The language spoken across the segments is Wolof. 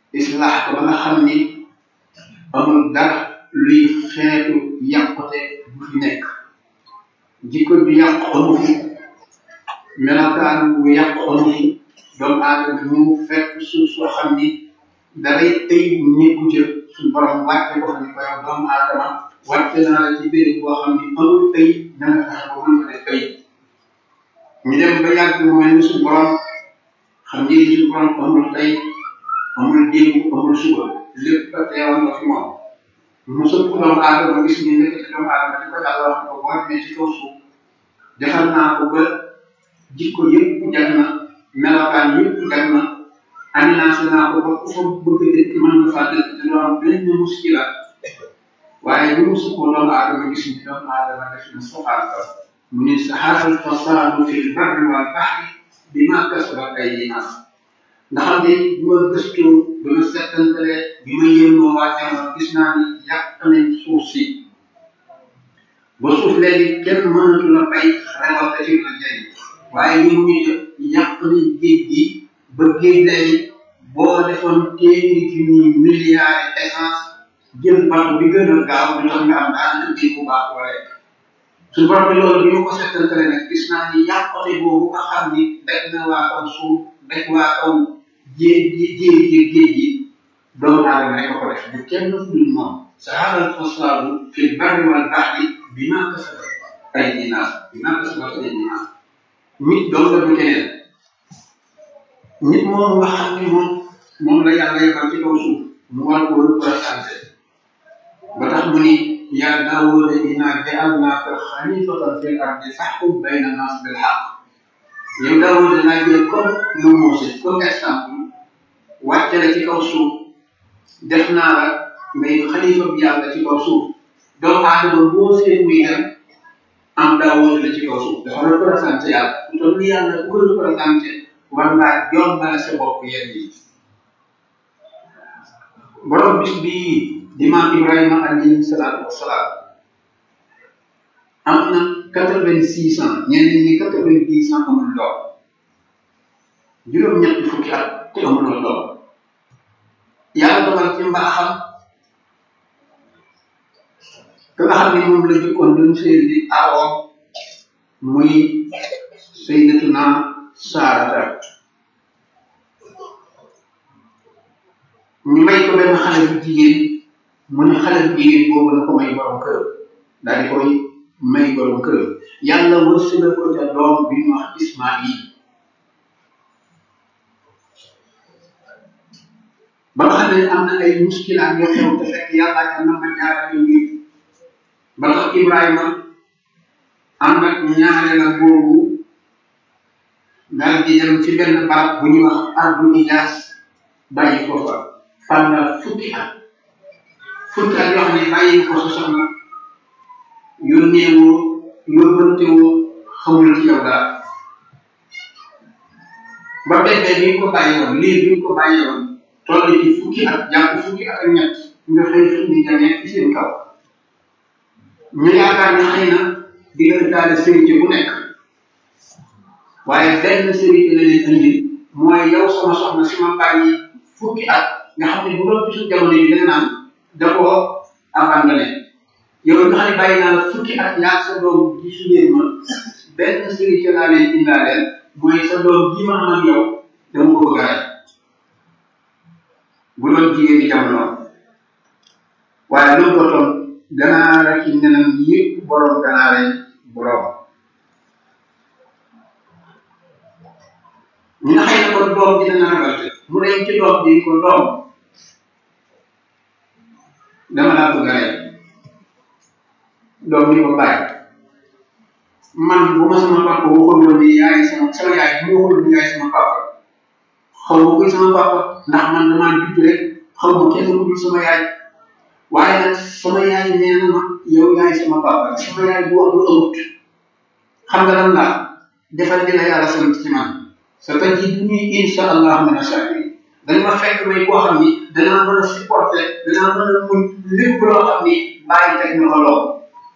islaax ko ba nga xam ni amul dara luy xeetu yàqute bu fi nekk jikko ju yàq amu fi melokaan bu yàq amu fi doomu aadama ñu fekk suuf soo xam ni daray tëy nekku ca suñu borom wàcce ko fa ni ko yow doomu aadama wàcce naa la ci béréb boo xam ni amul tëy na nga fexe ba mën fa def tëy ñu dem ba yàgg mu mel ni suñu borom xam ngeen ni suñu borom amul tey amul démb amul suba lépp a teewoon nga fi moom mu sëpp doomu aadama gis ni nekk ci doomu aadama di ko yàlla wax ko boo demee ci kaw suuf defal naa ko ba jikko yëpp jag na melokaan yëpp jag na aménagé naa ko ba ku fa bëgg a dëkk mën nga faa dëkk te doo am benn muskila waaye bi mu sëppoo doomu aadama gis ni doomu aadama def na soxaal ko mu ne saxaaral fasaadu fil barri wal bahri bima kasabat aydin nas nga xam ne bi ma gëstu bi ma settantale bi ma yënoo waa jamono gis naa ni yàq nañ suuf si ba suuf léegi kenn mënatu la bay récolté ci la jëriñ waaye ñu mu ñu yàq nañ géej gi ba géej léegi boo defoon téeméeri junni milliards essence jël bato bi gën a gaaw du tax nga am daanaka géej bu baax wala suñu borom bi loolu bi ma ko settantale nag gis naa ni yàqote boobu nga xam ni daj na waa kaw suuf daj waa kaw jéeg ji jéeg ji géej gi doomu aadama rek ko def du kenn dul moom saharal fasaadu fil barri wal bahri bima kasabat aydi naas bima kasabat aydi naas nit doom la du keneen nit moom nga xam ni moom moom la yàlla yebal ci kaw suuf mu war ko représenté ba tax mu ni yaa daawuda innaa ja'alnaaka xalifatan fil ardi fahkum bayna naas bil haqq yow daawuda naa jël comme nga Moose comme exemple wàcce la ci kaw suuf def naa la ngay xalifa bi yàlla ci kaw suuf doomu aadama boo seen muy dem am daawuda la ci kaw suuf dafa représenté yàlla ku toll ni yàlla ku ko représenté war ngaa jombale sa bopp yenn yi borom bis bii di maam Ibrahima alayhi salaatu wasalaam am na quatre vingt six ans ñenn ñi quatre vingt dix ans amul doom juróom-ñetti fukki at te amuloo doom yàlla dogal ci mbaaxam ka nga xam ne moom la jëkkoon doon sëy di awoom muy sayyidatuna Saarata ñu may ko benn xale bu jigéen mu ne xale bu jigéen boobu na ko may borom kër daal di koy may borom kër yàlla wërsëgal ko ca doom bi ñu wax Ismaïl ba nga xam ne am na ay muskilaat yoo xew te fekk yàlla ca na ma jaarale ngi ba tax Ibrahima am nag ñaareela boobu daal di dem ci benn barab bu ñuy wax ardu Ijaas bàyyi ko fa fànnal fukki at fukki at yoo xam ne bàyyi ko sa soxna yónnee woo yóbbante woo xamul ci yow dara ba bébé bi nga ko bàyyi woon lii bi nga ko bàyyi woon toll ci fukki at jàpp fukki at ak ñett nga xëy xëy di jàngee ci seen kaw ñu yaakaar ne xëy na di nga daal sérité bu nekk waaye benn sérité la leen indi mooy yow sama soxna si ma bàyyi fukki at nga xam ne bu doon bisu jamono yi danga naan da koo abandonné yow nga xam ne bàyyi naa la fukki at yaa sa doom gisu leen ma benn sérité laa leen indaaleel mooy sa doom ji ma am ak yow dama ko bëgg a rey bu doon jigéen di jamono waaye loolu ko toon ganaar ak i nenam yëpp borom ganaare borom ñu nga xëy na kon doom dina na ragalte mu dem ci doom bi ko doom dama laa bëgg a rey doom ni ko bàyyi man bu ma sama papa waxul woon ni yaay sama sama yaay bu ma waxul ni yaay sama papa xaw ma kuy sama papa ndax man damaa judd rek xaw ma kenn ku dul sama yaay waaye nag sama yaay nee na ma yow yaay sama papa sama yaay bu wax lu amut xam nga lan laa defal dina yàlla sant ci man sa tajiduni insha allah min asabirin dañ ma fekk may koo xam ni danaa mën a supporter danaa mën a muñ lépp loo xam ni bàyyi teg na ko lool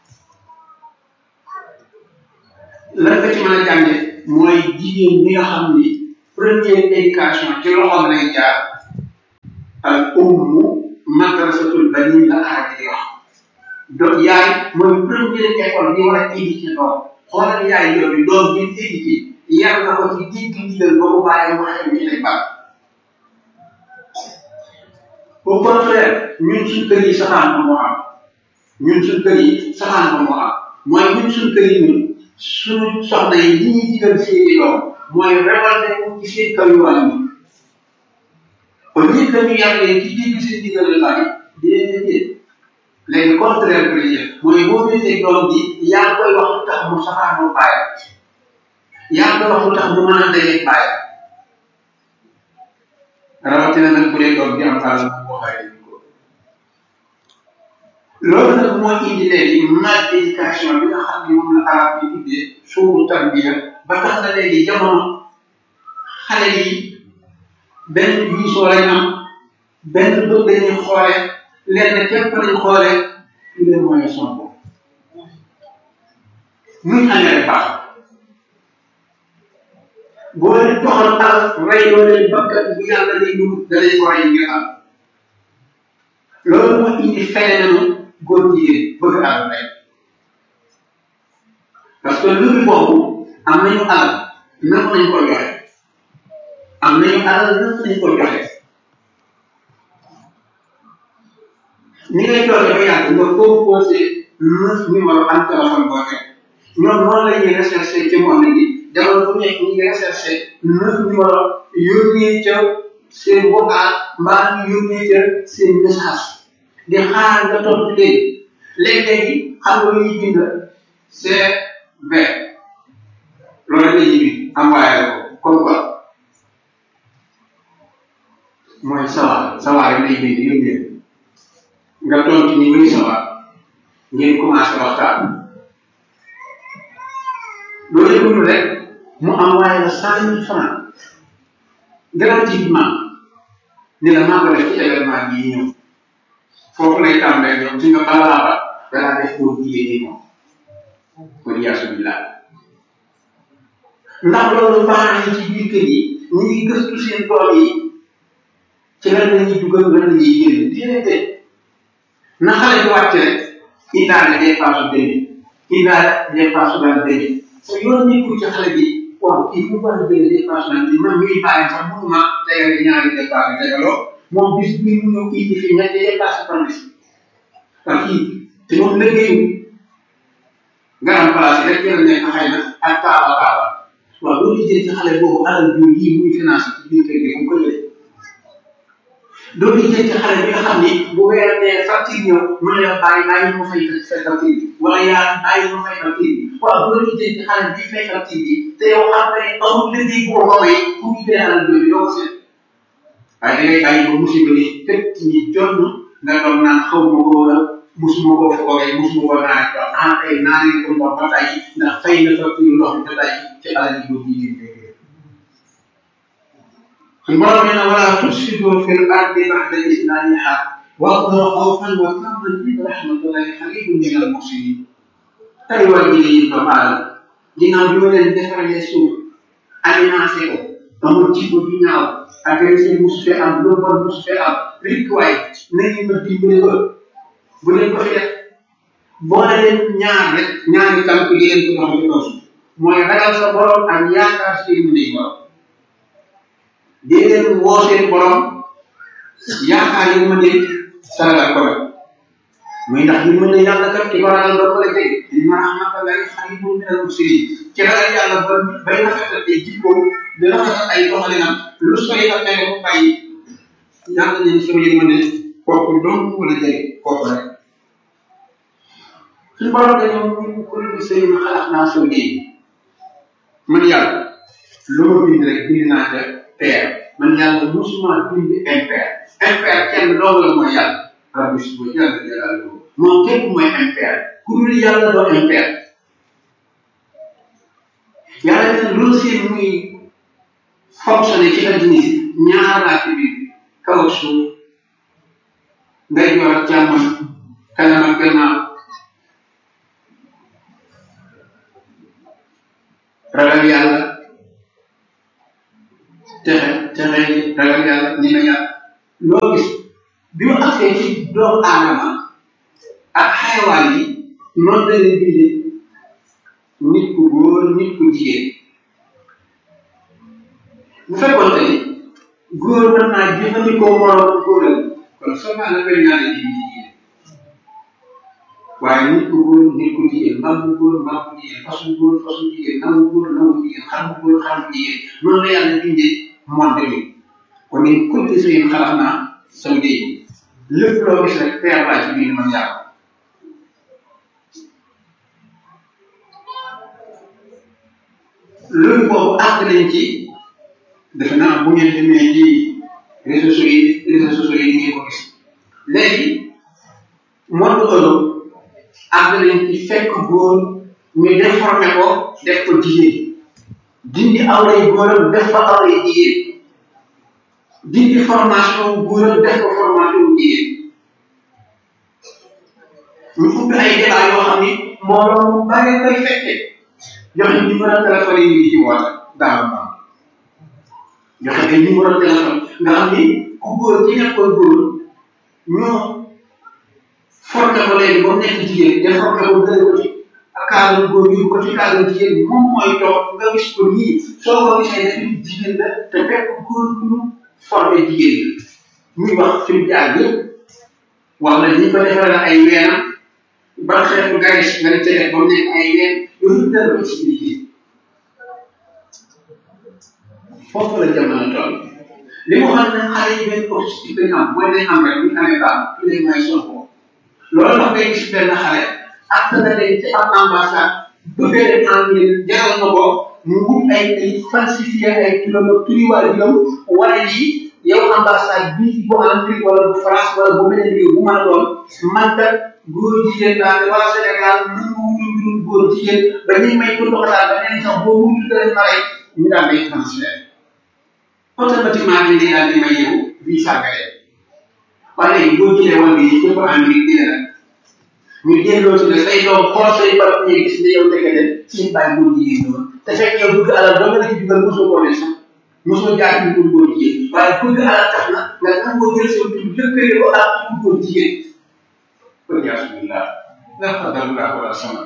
lan nga ci mën a jànge mooy jigéen bi nga xam ni première éducation ci loxoom lay jaar ummu madrasatul bani la arab di wax donc yaay mooy première école bi war a éduquer doom xoolal yaay yooyu doom bi éduqué yar na ko ci digg ndigal ba mu bàyyi mu xel ci lay baax au contraire ñun suñ kër yi saxaan ba moo am ñun suñ kër yi saxaan ba moo am mooy ñun suñ kër yi ñun suñu soxna yi li ñuy digal seeni doom mooy révolté wu ci seen kaw yu wàññi au lieu que ñu yar leen ci dégg seen digal yu bari déedéet léegi contraire bi la mooy boo gisee doom bi yaa ngi koy wax lu tax mu saxaanoo bàyyi yaa ngi koy wax lu tax mu mën a dajeeg bàyyi rawatina nag bu dee doom bi am alal bu waxee ko loolu nag moo indi léegi mal éducation bi nga xam ne moom la arab bi tuddee suuru tarbiya ba tax na léegi jamono xale yi benn vision lañ am benn bët lañuy xoole lenn képp lañ xoole tous les moyens sont bons muy engrais baax boo leen joxoon alal rey loo leen bakkat bu yàlla day dugg da lay ko rey ngir am loolu moo indi phénomène góor jigéen bëgg alal rek parce que loolu boobu am nañu alal nan nañ ko joxe am nañu alal nan nañ ko joxe ni ngay toogee ba yàgg nga composé neuf numéro am téléphone boo teg ñoom noonu la ñuy recherché ci monde bi jamono bu nekk ñu ngi recherché neuf numéro yónnee ca seen vocal mbaa ñu yónnee ca seen message di xaar nga tontu leen léeg-léegi xam nga lu ñuy bind CV loolu la ñuy bind envoyé ko comme quoi mooy sawaar sawaar yi lay bind yónnee nga tontu ni muy sawaar ngeen commencé waxtaan loolu yëpp rek mu envoyé la cent mille francs gratuitement ni la maa ko def ci événement bii ñëw foofu lay tàmbalee ñoom si nga balaa ba danaa def pour jigéen ñi moom pour yaasu billah ndax loolu baax na ci biir kër yi ñu ngi gëstu seen doom yi ci lan la ñuy dugal lan la ñuy génn déedéet na xale bi wàcc rek indaale dépasse demi indaale dépasse daal demi sa yoon nekkul ci xale bi waaw kii fu mu war a jëlee dépasse daal demi man mii bàyyi sax mënuma tegal ñaari dépasse tegaloo moom bis bi mu ñëw indi fi ñetti dépasse par bis parce que te moom liggéeyu nga am place rek jël nekk xëy na ak taaba taaba waaw loolu jël ci xale boobu alal jur yi muy financé ci biir kër gi mu ko jëlee loolu jël ci xale bi nga xam ni bu weer dee facture ñëw mu ne la bàyyi bàyyi ma fay facture bi wala yaa bàyyi ma fay facture bi waaw loolu jël ci xale bi fay facture bi te yow xam nga ne amul liggéey bu ko may pour ñu jëlee alal jooju doo ko seet waaye da ngay bàyyi ba musiba ni fekk ñi jonn nga doon naan xaw ma ko wala musuma ko foogee musuma ko naan ko ah tey naa leen ko ndox ba tey ndax fay na facture ndox bi ba tey ci alal ji boobu yi suñ borom nee na wala tufsidu fil ardi ba'da islahiha wad'u khawfan wa taman inna rahmatallahi qaribun min al muhsinin tey waa ji yi ba baal ginnaaw bi ma leen defaralee suuf aménagé ko amul jikko ju ñaaw agressé musu fee am lu bon musu fee am rek waay nañu ma dimbale ba bu leen ko fi def boole leen ñaar rek ñaari tànk yi leen ko dox ci kaw mooy ragal sa borom ak yaakaar si mu ne borom dee leen woo seen borom yaakaar yi ma ne saragal ko rek muy ndax ñu mën a yàlla kat ki ko ragal ba ko la jege inna rahmatallahi qaribun min al muslimin ci ragal yàlla ba bay rafetal ay jikko di rafetal ay doxalinam lu sori ak tere bu bàyyi yàlla ne sama yërmande kooku dong wala jege kooku rek suñu borom dañoo mun kulli shay'in khalaqnaa zawjayn man yàlla lu ma bind rek bind naa ca paire man yàlla musuma bind impair impair kenn dong la mooy yàlla rabbi suba jàll jalaaluhu moom képp mooy impair ku dul yàlla doo impair yàlla dina loolu seen muy fonctionné ci adduna si ñaar laa ci biir kaw ak suuf ngay joor ak càmmoñ kanam ak gannaaw ragal yàlla texe texe ragal yàlla ñi na yàlla loo gis bi mu agsee ci doomu aadama ak xayawaan yi noonu la leen bindee nit ku góor nit ku jigéen bu fekkoon te ni góor mën naa jëfandikoo moroom góoram kon souvent la koy ñaane ji jigéen waaye nit ku góor nit ku jigéen mbaam bu góor mbaam bu jigéen fas bu góor fas bu jigéen naw bu góor naw bu jigéen xar bu góor xar bu jigéen noonu la yàlla bindee monde bi kon ni kulli shay'in xalaqnaa zawjayni lépp loo gis rek peer baa ci biir man yàlla loolu boobu àgg nañ ci defe naa bu ngeen demee ci réseaux sociaux yi réseaux sociaux yi ngeen ko gis léegi monde Europe àgg nañ ci fekk góor ñu déformé ko def ko jigéen dindi awray góoram def ko awray jigéen dindi formation góoram def ko formation jigéen ñu ubbi ay débat yoo xam ni mbooloo mu bare koy fekke joxe numéro téléphone yi ngi ci woote daaw ma joxe ay numéro téléphone nga xam ni ku góor ci nekkoon góor ñoo formé ko léegi ba mu nekk jigéen de formé ko gën ko ci cadre góor yi ko ci cadre jigéen moom mooy toog nga gis ko nii soo ko gisee ne fi jigéen la te fekk góor bu ñu formé jigéen yi muy wax fi mu jaar yëpp wax la ñi ko defaree ay weenam ban xeetu garis nga ne ca def ba mu nekk ay ween yooyu dara ko expliqué foofu la jamono toll li mu xam ne xale yi benn objectif dañu am mooy dañ am rek bu ñu amee baax tous les moyens sont bons loolu tax ngay gis benn xale ak na leen ci am ambassade bëggee leen en ligne jaral na ko mu wut ay ay falsifié ay turam ak turi waa juróom wala yi yow ambassade bii bu Amérique wala bu France wala bu beneen réew bu mën a doon man kat góor jigéen daal wala Sénégal mën nga wutu mbirum góor jigéen ba ñuy may ko ndoxalaat ba nee sax boo wutu dara ma rey ñu daal day transfert automatiquement dañ lay daal di may yow visa nga dem waaye léegi boo jëlee wàll yi képp Amérique dina la ñu delloo ci ne say doom xool say barab ñu gis ne yow ndekete seen bàyyi góor jigéen ñoom te fekk yow bëgg alal doo nga la ci dugal mosoo koo ne sax mosoo jaar ci góor góor jigéen waaye bëgg alal tax na nga nangoo jël seen tur lëkkale ko ak ci góor jigéen kon yaa subillah la xadarullah wala sama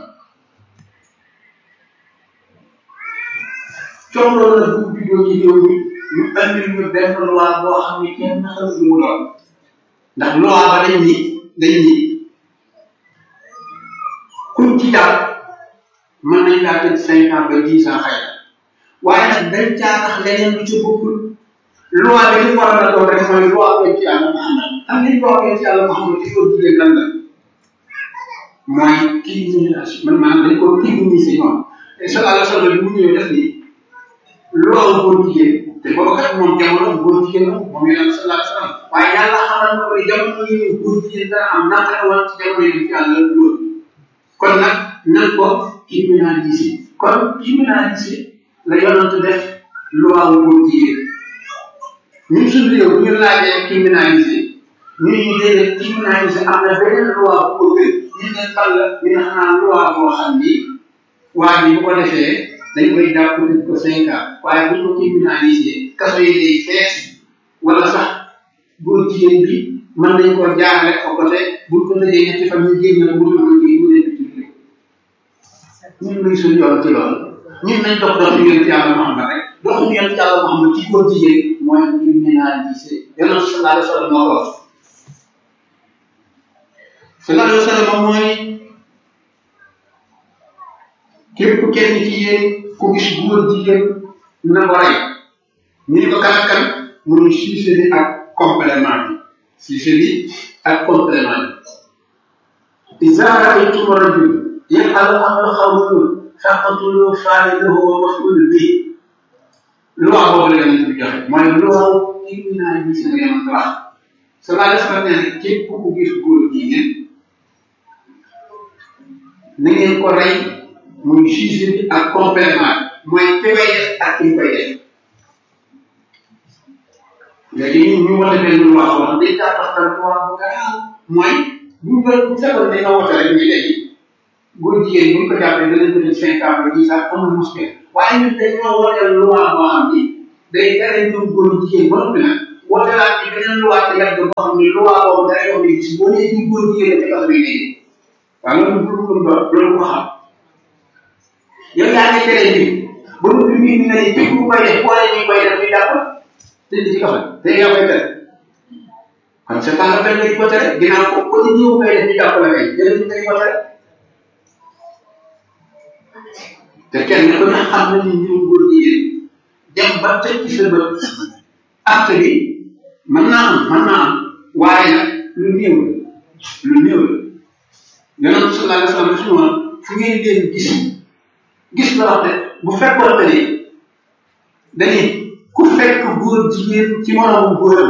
coow loolu la bu juddoo ci réew mi ñu andil ñu benn loi boo xam ne kenn xamul lu mu doon ndax loi ba dañ ni dañ ni kuñ ci daal mën nañ laa tëj cinq ans ba dix ans xëy na waaye nag dañ caa tax leneen lu ci bokkul loi bi li war a doon rek mooy loi bi ci yàlla Muhammad xam ngeen loi bi ci yàlla Muhammad ci góor jigéen lan la mooy criminalisation man maanaam dañ ko criminaliser ñoom te sallallahu alayhi wa sallam bu ñëwee def ni loi góor jigéen te boobu kat moom jamono góor jigéen la moom yonent sallallahu alayhi wa sallam waaye yàlla xamal na ko ne jamono yi góor jigéen dana am naka woon ci jamono yi ci yàlla loolu kon nag nan ko criminaliser kon criminaliser la yonent def loi góor jigéen ñun suñu réew bu ñu laajee criminaliser ñu ñu déedéet criminaliser am na beneen loi bu ko gën ñu ne fan la ñu ne xanaa loi boo xam ni waa ji bu ko defee dañ koy jàpp tëj ko cinq ans waaye bu ñu ko criminaliser kaso yi day fees wala sax góor jigéen bi mën nañ ko jaarale ko côté buñ ko tëjee ñetti fan ñu génn la wutul ko ci mu leen bitim réew ñun luy suñu yoon ci loolu ñun nañ dox dox ñu yonent yàlla Muhammad rek dox ñu yonent yàlla Muhammad ci góor jigéen mooy criminaliser yonent sallallahu alayhi wa sallam moo ko wax sallallahu alayhi wa sallam mooy képp kenn ci yéen ku gis góor jigéen na ko rey ñu ne ko kan ak kan mu ne siise bi ak complément bi siise bi ak complément bi iza ra'aytum rajul yaf'alu amra xawlun faqtulu fa'ilahu wa maf'ul bihi loi boobu la yonent bi joxe mooy loi criminalisé la yonent wax sallallahu alayhi wa sallam nee na képp ku gis góor jigéen na ngeen ko rey muy siise bi ak complément mooy ki koy def ak ki koy def léegi ñun ñu wote benn loi boo xam day daa taxtal loi bu garaaw mooy bu ñu bu fekkoon dañ nga wote rek ñu léegi góor jigéen bu ñu ko jàppee danañ ko def cinq ans ba dix ans amul muskil waaye ñun dañoo woteel loi boo xam ni day tere ñoom góor jigéen ba noppi nag woote laa ci beneen loi ci wet boo xam ne loi boobu day wax ne gis boo nee ci góor jigéen ci kaso bi léegi waaw loolu lu lu loolu ko xam yow yaa ngi tere bi ba mu fi mbir mi nga ne képp ku koy def boole ñu koy def ñu jàpp tëdd ci kaso te yaa koy tere kon c'est pas la peine nga di ko tere ginnaaw ko ko ñu ñëw koy def ñu jàpp la kay jëlee ñu koy ko tere te kenn ku ne xam na ni ñun góor jigéen dem ba tëj ci sa bët acte bi mën naa am mën naa am waaye nag lu néew la lu néew la yonent sallallahu alayhi wa sallam suñu woon fu ngeen leen gis gis la wax de bu fekkoon te ni dañuy ku fekk góor jigéen ci moromu góoram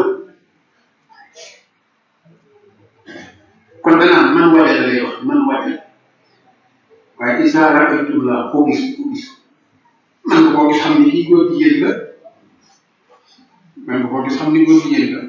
kon danaa man waje la lay wax man waje waaye isa raaytum la koo gis koo gis man nga koo gis xam ni kii góor jigéen la man nga koo gis xam ni góor jigéen la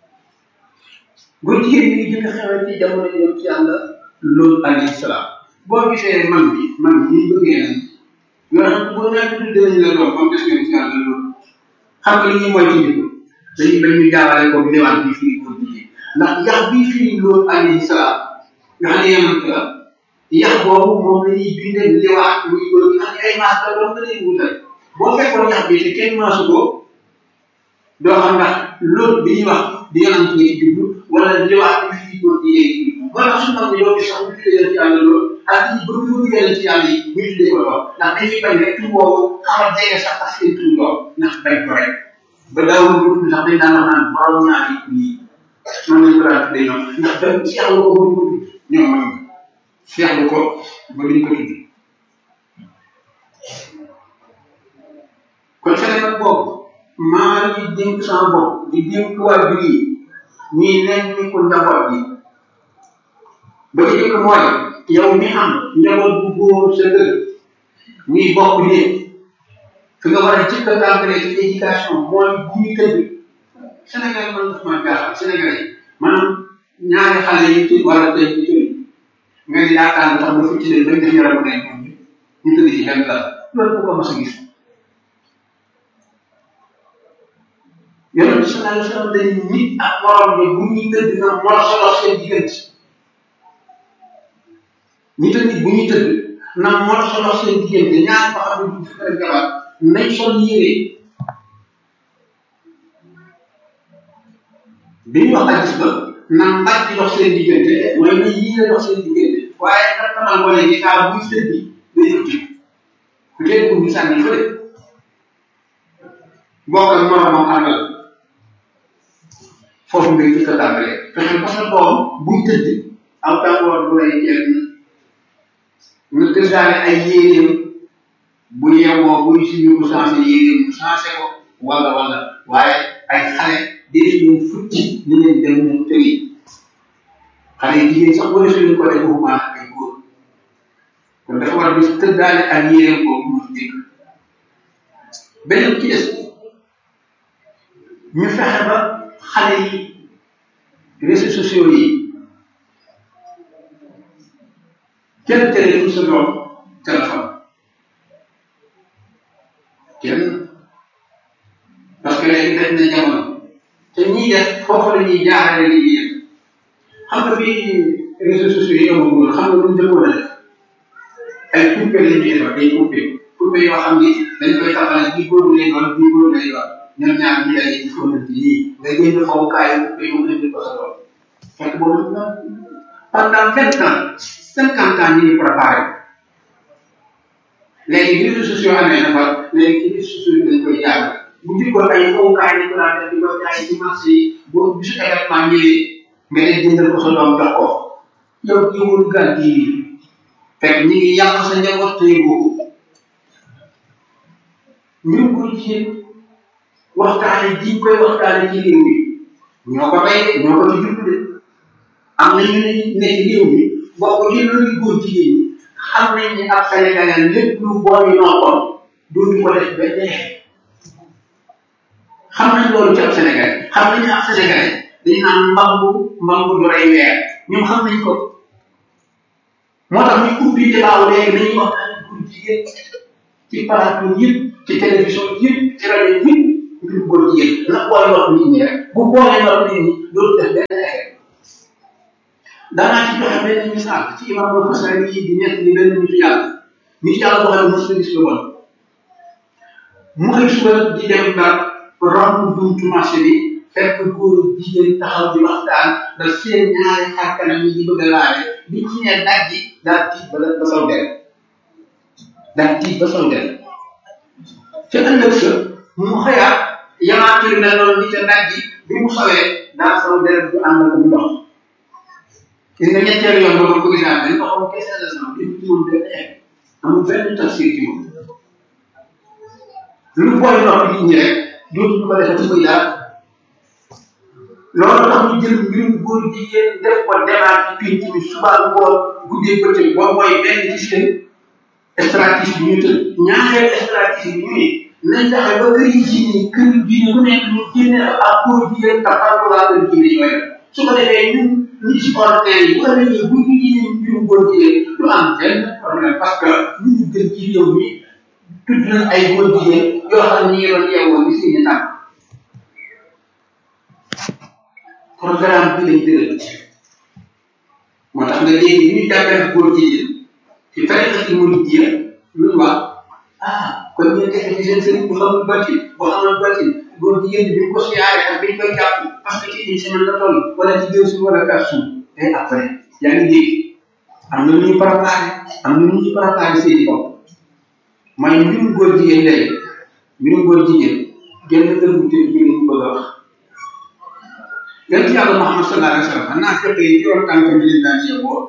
góor jigéen ñi jëkk xewal ci jamono yoon ci yàlla loolu alayhi salaam boo gisee man bi man ñi bëggee nañ yoo xam boo naa tudd dinañ la doon comme des ngeen ci yàlla loolu xam nga li ñuy mooy ci njëkk dañuy bañ ñu jaawale ko liwaan bii fii góor jigéen ndax yax bii fii loolu alayhi salaam nga xam ne yemant la yax boobu moom la ñuy bindee liwaat muy góor gi xam ne ay maas la doon nga leen wutal boo fekkoon yax bi te kenn maasu ko doo xam ndax loolu bi ñuy wax di yonant nga ci jublu wala liwaat bi fii góor jigéen yi moo tax suñu xam ne yow sax bu tuddee ci yàlla loolu ak ñi bëgg bëgg yàlla ci yàlla yi ñu tuddee ko lool ndax dañuy bañ rek tur boobu xaw a jege sax parce que tur lool ndax bañ ko rek ba daawul ko tudd sax dañ daan wax naan borom naa yi nii man lañ ko daan tuddee ñoom ndax dañ seexlu ko ba ñu ko tudd ñoom man seexlu ko ba duñ ko tudd kon Sénégal boobu maa ngi dénk sama bopp di dénk waajur yi ñuy nekk ni ko njaboot yi ba ci jëkk mooy yow mi am njaboot bu góor sa kër ñuy bokk ne fi nga war a jëkk a tàmbalee ci éducation mooy bu ñu tëdd Sénégal man daf maa jaaxal Sénégal yi maanaam ñaari xale yi ci wala tey ci kër nga ni yaakaar na tax ba fi ci leen bañ def yaramu ne ñoom ñu tëdd ci benn lal loolu bu ko mas a gis yonent bi sallallahu alayhi wa sallam dañ nit ak morom bi bu ñuy tëdd na moo solo seen diggante nit ak nit bu ñuy tëdd na moo solo seen diggante ñaar ko xam ne du fekk jabar nañ sol yére bi ñu wax hadis ba na mbàcc di dox seen diggante mooy na yére dox seen diggante waaye nag xamal ko léegi saa buy tëdd day ëpp ku tey bu ñu sànni fële bokk ak moromam àndal foofu ngay jëkk a tàmbalee fexe ba sa doom buy tëdd aw tàngoor bu lay jël nga tëddaale ay yéenéem bu yeewoo buy suñu ko changé yéenéem mu changé ko wala wala waaye ay xale di ñu futti ni leen dem ñu tëri xale yi jigéen sax bu ne suñu ko def waxuma ay góor kon dafa war a bis tëddaale ak yéenéem boobu mu dégg beneen ci des ñu fexe ba xale yi réseaux sociaux yi kenn tere fu sa doom téléphone kenn parce que léegi def na jamono te ñiy def foofu la ñuy jaarale li ñuy def xam nga bi réseaux sociaux yi amagul xam nga lu ñu jëkkoon a def ay coupé la ñuy defar ay coupé coupé yoo xam ni dañ koy taxawal bii góor lay doon bii góor lay doon ñoom ñaar ñi daje ci fóonante yii nga jënd fowukaay coupé yu indi ko sa doom fekk boobu pendant vingt ans cinquante ans ñu ngi préparé léegi bi réseaux sociaux amee na fa léegi ci réseaux sociaux yi dañ koy jàng bu jikkoon ay fowukaay dañ ko daan def di ko jaay ci marché yi boo bisu événement ñëwee nga ne jëndal ko sa doom jox ko yow kii wul gan kii fekk ñi ngi yàq sa njaboot tey boobu ñu ko jigéen waxtaane ji koy waxtaane ci réew mi ñoo ko tey de ñoo ko ci jublu de am na ñu ne ne ci réew mi bokk ci loolu góor jigéen ñi xam nañ ne ab Sénégalais lépp lu bon yi noppoon dootu ko def ba dee xam nañ loolu ci ab Sénégalais xam nañ ne ab Sénégalais dañu naan mbambu mbambu du rey weer ñoom xam nañ ko moo tax ñu ubbi débat léegi nañuy waxtaan góor jigéen ci plateau yëpp ci télévision yëpp ci rajo yëpp mbirum góor jigéen na boole nopp nit ñi rek bu boolee nopp nit ñi dootu def benn effet daanaa ci joxe benn misaal ci imam al Xasali yi di nekk ni benn nitu yàlla nitu yàlla boo xam ne mosu gis lu bon mu xëy suba di dem ndar romb buntu marché bi fekk góor jigéen taxaw di waxtaan da seen ñaari xar kanam yi di bëgg a laale bi ci ne daj ji daal tiit ba ba saw der daal tiit ba saw der ca ëllëg sa mu xëyaat yamaat yu mel noonu ni ca daj ji bi mu sawee daal saw der bu ànd ak ndox gis nga ñetteelu yoon boobu ko gisaat dañ ko xam kese la sama di ci moom benn effet amul benn tafsir ci moom lu boole ndox nit ñi rek dootuñu ko defati muy dara loolu tax ñu jël mbirum góor jigéen def ko débat ci pénc mi suba ngoon guddee bëccëg boobu mooy benn ci seen stratégie bi ñu tëdd ñaareel stratégie bi ñu ne nañ fexe ba kër yi diine kër diine ku nekk ñu génne ak góor jigéen ak waa kër diine yooyu su ko defee ñun nit ci ordinaire yi bu ko defee bu ñu diine mbirum góor jigéen du am benn problème parce que ñu ñu gën ci réew mi tudd nañ ay góor jigéen yoo xam ne ñu ngi doon yeewoo ni seeni tànk programme bi lañ tëral moo tax nga léegi ñu jàppale góor jigéen ci tariqa ci muridiyya lu wax ah kon ñu defe ci seen sëriñ bu xamul batin bu xamul batin góor jigéen bi ñu ko siyaare ak biñ koy jàpp parce que ci une semaine la toll wala ci deux jours wala quatre jours et après yaa ngi dégg am na lu ñuy préparé am na lu ñuy préparé seeni bopp mooy mbirum góor jigéen léegi mbirum góor jigéen genn kër bu tëdd jigéen ñu bëgg a wax yonent yàlla Muhammad sallallahu alayhi wa sallam naa fekk yi ci yoon tànkam bi leen daan yeewoo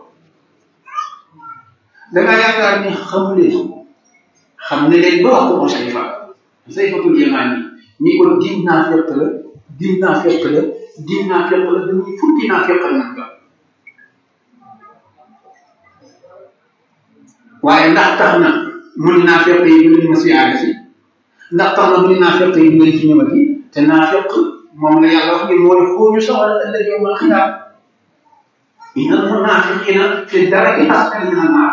dangaa yaakaar ni xamuleen xam ne leen ba wax ko Sayfa Sayfatul Yamaani ñi ko diw naa fekk la diw naa fekk la diw naa fekk la dañuy fukki naa fekk la nag waaye ndax tax na mun naa fekk yi du leen ma siyaare si ndax tax na mun naa fekk yi du leen ci ñëwati te naa fekk moom la yàlla wax ni mooy foo ñu soxla ëllëg yow ma xiyaam inna almunafiqina fi daraki asfali min annar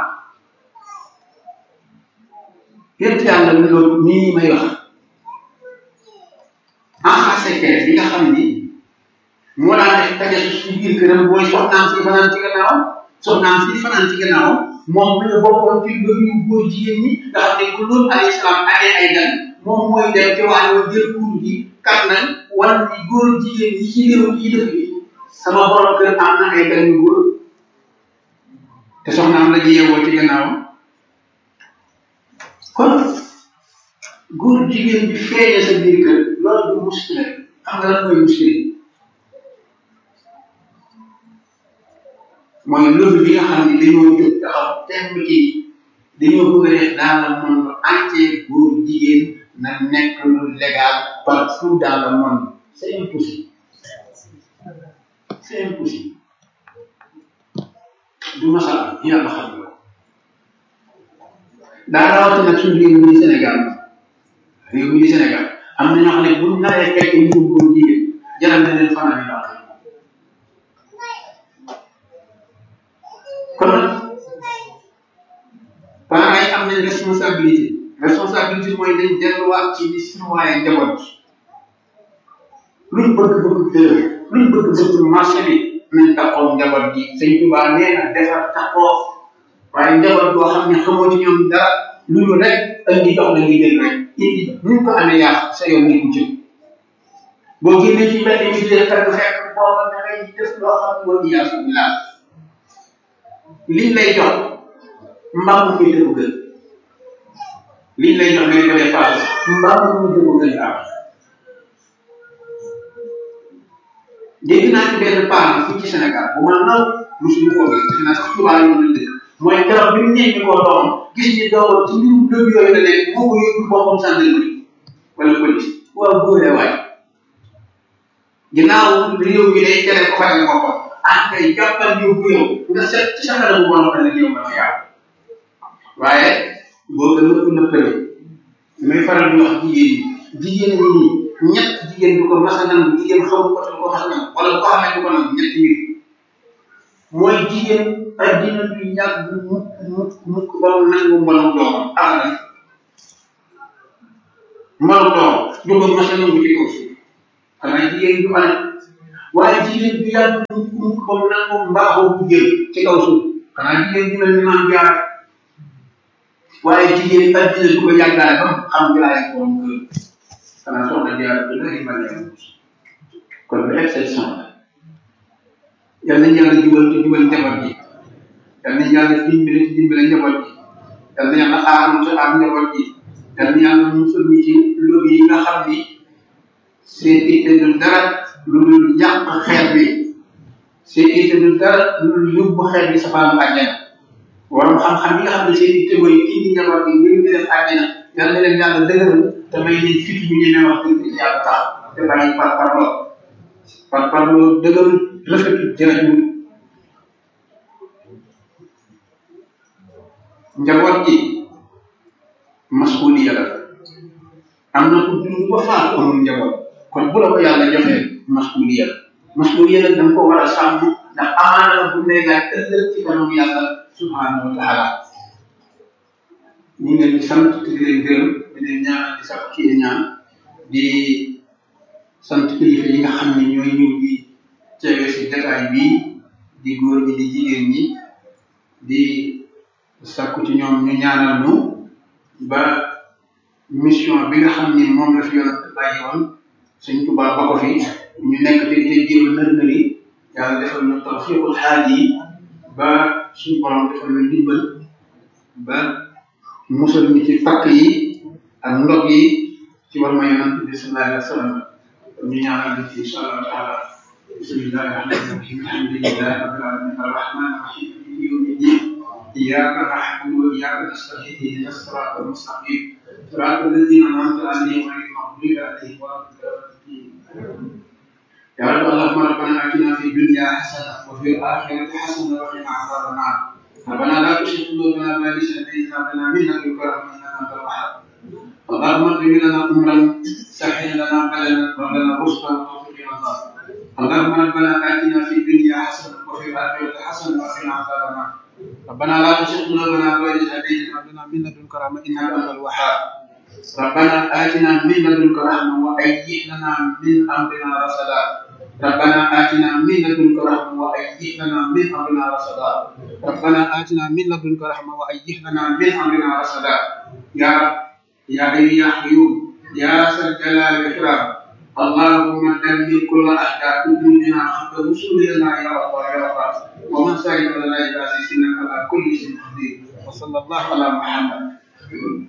yéen yàlla ni loolu nii may wax en secret bi nga xam ni moo daan def taje ci biir këram mooy soxnaam si fanaan ci gannaaw soxnaam si fanaan ci gannaaw moom mu ne bokkoon ci loolu góor jigéen ñi nga xam ne bu loolu alayhi salaam amee ay gan moom mooy dem ci wàllu jël kuur gi kat nañ wan ni góor jigéen yi ci réew yi dëkk bi sama borom kër am na ay gan yu góor te soxnaam la ñu yeewoo ci gannaawam kon góor jigéen bi feeñe sa biir kër loolu du muskile xam nga lan mooy muskile mooy loolu bi nga xam ne dañoo jóg taxaw temm ci dañoo bëgg a def dans le monde entier góor jigéen na nekk lu légal partout dans le monde c'est impossible c'est impossible du masala yàlla xam nga daa rawati nag suñu réew mi di Sénégal réew mi di Sénégal am na ñoo xam ne bu naree fekk ñu góor jigéen jaral na leen fanaan yi baax kon nag parents yi am nañ responsabilité responsabilité mooy dañ delluwaat ci di surveiller njaboot luñ bëgg bëgg dër luñ bëgg bëgg marché bi nañ taxaw njaboot gi sëñ Tuubaa nee na defar taxaw waaye njaboot boo xam ne xamoo ci ñoom dara lu ñu rek indi jox la ngi jël rek indi ñu ko amee yaax sa yoon nekku ci boo génnee ci mbedd mi di fekk fekk booba da ngay def loo xam ne wala yaasu billah liñ lay jox mbaa mu muy dëgg gën liñ lay jox ngay ko dépassé mbaa mu muy dëgg gën laa dégg naa ci benn paan fii ci Sénégal bu ma naw mosuñu koo gis defe naa sax tubaab yi mën dëkk mooy keroog bi mu nekk koo doomam gis ni doomam ci mbirum dëgg yooyu la nekk moo ko yóbbu boppam gendarmerie wala police waaw góore waay ginnaaw réew mi day tere ko fajal boppam ah kay jàppal yóbbu yow nga set ci sa kanam bu bon ëllëg yow dafa yàqu waaye boo ko nëpp nëppale damay faral di wax jigéen ñi jigéen ñi nii ñett jigéen du ko mas a nangu jigéen xamu ko te du ko mas a nangu wala bu ko xamee du ko nangu ñetti mbir mooy jigéen addina du yàgg mukk mukk mukk ba mu nangu mbonam doomam abadan mbonam doomam du ko mos a nangu ci kaw suuf xanaa jigéen du ane waaye jigéen bi yàlla mu ko mu nangu mbaaxoo bu jël ci kaw suuf xanaa jigéen bi mel ni maam jaar waaye jigéen yi addina du ko yàggaale ba mu xam jëlaay borom kër xanaa soxna jaar bi la ma jaar kon lu exception la yal nañu yàlla jubal te jubal njaboot ji yal nañu yàlla dimbale te dimbale njaboot ji yal na yàlla aar te aar njaboot ji yal na yàlla musal ñu ci loolu yi nga xam ni seen itte du dara lu dul yàq xeet bi seen itte du dara lu dul yóbbu xeet bi safaanu àjjana waroon xam-xam yi nga xam ne seen itte mooy indi njaboot gi ngir ñu def àjjana yal na leen yàlla dëgëral te may leen fit ñu ñemee wax dëgg ci yàlla tax te bàyyi par parloo par parloo dëgëral rafetul jërëjëf njaboot gi masuuliya la am na ku dund ba faatu amul njaboot kon bu la ko yàlla joxee masuuliya la masuuliya la da nga ko war a sàmm ndax amaana la bu lay laaj ëllëg ci kanam yàlla subhanahu wa taala ñu ngi leen di sant te di leen gërëm di leen ñaanal di sax ci ñaan di sant kilifa yi nga xam ne ñooy ñëw di teewe si jataay bii di góor ñi di jigéen ñi di sakku ci ñoom ñu ñaanal ñu ba mission bi nga xam ni moom la fi yonent bàyyi woon suñ Tuubaa ba ko fi ñu nekk te di jéem nër nëri yàlla defal na tawfiqul xaal yi ba suñu borom defal na dimbal ba musal ñu ci pakk yi ak ndog yi ci war ma yonent bi sallallahu alayhi wa sallam ñu ñaanal ñu ci insha allah taala bismillahi rahmani rahim alhamdulillahi rabbil alamin arrahmani rahim yawmi ddin إياك نعبد وإياك نستعين اهدنا الصراط المستقيم صراط الذين أنعمت عليهم غير المغضوب عليهم ولا الضالين يا رب اللهم ربنا آتنا في الدنيا حسنة وفي الآخرة حسنة وقنا عذاب النار ربنا لا تزغ قلوبنا بعد إذ هديتنا وهب لنا من لدنك رحمة إنك أنت الوهاب اللهم اغفر لنا أمرا سهل لنا بدنا ولنا رشدا وتوفيق رضا اللهم ربنا آتنا في الدنيا حسنة وفي الآخرة حسنة وقنا عذاب النار ربنا لا تزغ قلوبنا بعد إذ هديتنا وهب لنا من لدنك رحمة إنك أنت الوهاب ربنا آتنا من لدنك رحمة وهيئ لنا من أمرنا رشدا ربنا آتنا من لدنك رحمة وهيئ لنا من أمرنا رشدا ربنا آتنا من لدنك رحمة وهيئ لنا من أمرنا رشدا يا رب يا حي يا قيوم يا ذا الجلال والإكرام اللهم دمر كل أحداث ديننا حتى وصولنا يا رب يا رب ومن سائر لنا إلى إنك على كل شيء قدير وصلى الله على محمد